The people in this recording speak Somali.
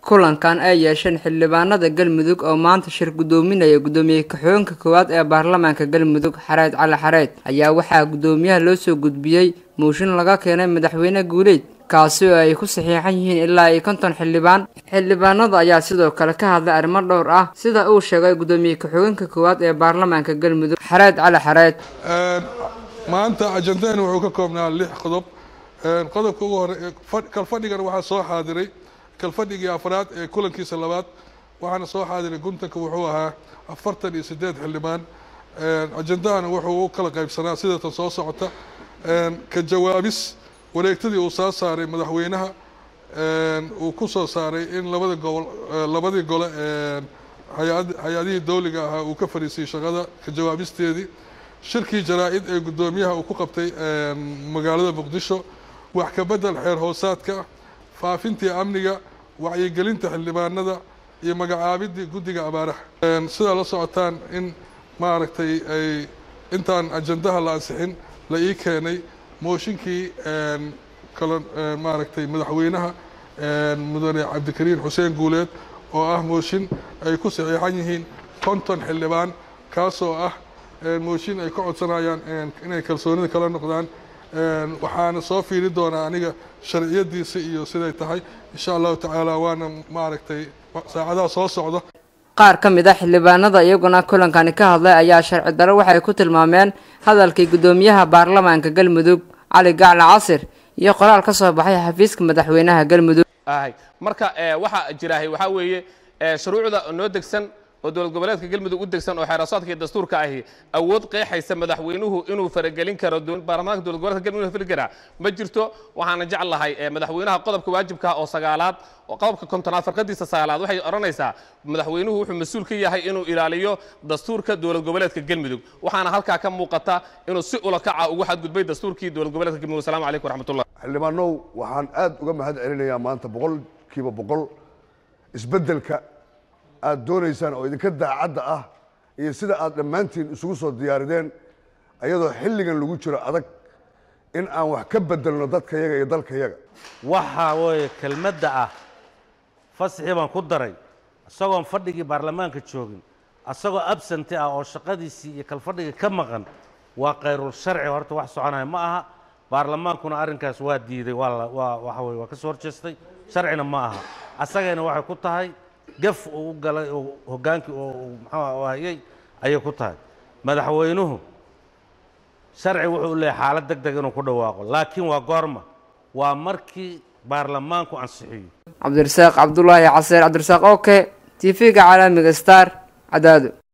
kulankan ay yeesheen xildhibaanada galmudug oo maanta shir guddoominaya guddoomiye ka-xigeenka koowaad ee baarlamaanka galmudug xareed cali xareed ayaa waxaa guddoomiyaha loo soo gudbiyey mooshin laga keenay madaxweyne guuleyd kaasi oo ay ku saxiixan yihiin ilaa iyo konton xildhibaan xildhibaanada ayaa sidoo kale ka hadlay arrimo dhowr ah sida uu sheegay guddoomiye ka-xigeenka koowaad ee baarlamaanka galmudug xareed cali xareed maanta ajandadan wuxuu ka koobnaa lix qodob qodobka ugu hore kalfadhigana waxaa soo xaadiray kalfadhigii afraad ee kulankiisa labaad waxaana soo xaadiray guntanka wuxuu ahaa afartan iyo sideed xildhibaan ajandahana wuxuu u kala qaybsanaa sidatan soo socota ka jawaabis wareegtadii uu soo saaray madaxweynaha uu ku soo saaray in labada gobol labadii gole hay-adihii dowliga ahaa uu ka fadhiisiyey shaqada ka jawaabisteedii shirkii jaraa-id ee guddoomiyaha uu ku qabtay magaalada muqdisho wax ka bedel xeer hoosaadka faafintii amniga wacyigelinta xildhibaanada iyo magacaabidii guddiga abaaraha sidaa la socotaan in maaragtay ay intaan ajandaha la ansixin la ii keenay mooshinkii kala maaragtay madaxweynaha mudane cabdikariin xuseen guuleed oo ah mooshin ay ku saxiixan yihiin konton xildhibaan kaasoo ah mooshin ay ka codsanayaan inay kalsoonida kala noqdaan waxaana soo fiiri doonaa aniga sharciyadiisa iyo siday tahay insha allahu tacaala waana maaragtay saacadaha soo socda qaar ka mid a xildhibaanada iyaguna kulankani ka hadlay ayaa sharci daro waxay ku tilmaameen hadalkii guddoomiyaha baarlamaanka galmudug cali gacla casir iyo qoraal ka soo baxay xafiiska madaxweynaha galmudug marka waxaa jiraahay waxaa weeye shuruucda noo degsan oo dowlad goboleedka galmudug u degsan oo xeerasaadka iyo dastuurka ahi awood qeexaysa madaxweynuhu inuu faragelin karo baarlamaanka dowlad goboleedka galmudug fili karaa ma jirto waxaana jeclahay madaxweynaha qodobka waajibka oo sagaalaad oo qodobka kontonaad farqadiisa sagaalaad waxay odhanaysaa madaxweynuhu wuxuu mas-uul ka yahay inuu ilaaliyo dastuurka dowlad goboleedka galmudug waxaana halkaa ka muuqata inuu si ula kaca ugu xadgudbay dastuurkii dowlad goboleedka galmudug assalamu calaykum waraxmatullah xildhibaanow waxaan aad uga mahad celinayaa maanta boqolkiiba boqol isbeddelka aad doonaysaan oo idinka daacadda ah iyo sida aad dhammaantiin isugu soo diyaarideen ayadoo xilligan lagu jiro adag in aan wax ka bedelno dadkayaga iyo dalkayaga waxaa weeye kelmadda ah fasaxii baan ku daray isagoon fadhigii baarlamaanka joogin isagoo absenti ah oo shaqadiisii iyo kalfadhigii ka maqan waa kayrul sharci horta wax soconaya ma aha baarlamaankuna arrinkaas waa diiday waa waa waxa weye waa ka soo horjeestay sharcina ma aha asagayna waxay ku tahay gaf uu u galay oo hoggaankii oo muxuu hayay ayay ku tahay madaxweynuhu sharci wuxuu leeyahay xaalad deg deg inuu ku dhawaaqo laakiin waa goorma waa markii baarlamaanku ansixiyo cabdirasaaq cabdulaahi caseer cabdirasaaq oke t v-ga caalamiga star cadaado